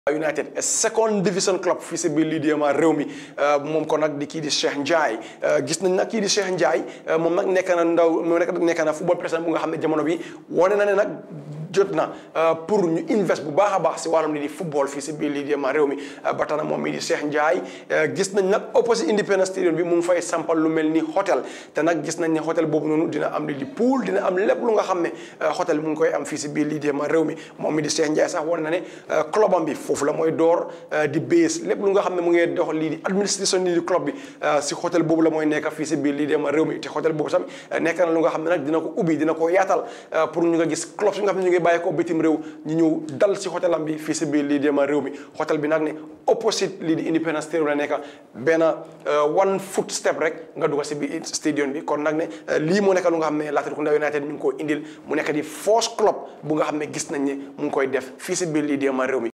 United a second division club fii si biir lii di ma réew mi moom ko nag di kii di Cheikh Ndiaye gis nañ nag kii di Cheikh Ndiaye moom nag nekk na ndaw moom nag nekk na football président bu nga xam ne jamono bi wane na ne nag jot na pour ñu invest bu baax a baax si wàllum lii di football fii si biir lii di ma réew mi ba tax na moom mii di Cheikh Ndiaye gis nañ nag opposite Independence Stadium bi mu ngi fay sampal lu mel ni hôtel te nag gis nañ ne hôtel boobu noonu dina am lii di pool dina am lépp lu nga xam ne hôtel mu ngi koy am fii si biir lii di ma réew mi moom mi di Cheikh Ndiaye sax wane na ne clubam bi foofu la mooy door di base lépp lu nga xam ne mu ngi dox lii di administration lii di club bi si hôtel boobu la mooy nekk fii si biir lii di ma réew mi te hôtel boobu tamit nekk na lu nga xam ne nag dina ko ubbi dina ko yaatal pour ñu nga gis club si nga xam ne ñu ngi bàyyi ko bitim réew ñu ñëw dal si hôtelam bi fii si biir lii di ma réew mi hôtel bi nag ne opposite lii di Independence Stadium la nekk benn one foot step rek nga dugg si biir stadium bi kon nag ne lii moo nekk lu nga xam ne Latrikunda United ñu ngi koo indil mu nekk di force club bu nga xam ne gis nañ ne mu ngi koy def fii si biir lii di ma réew mi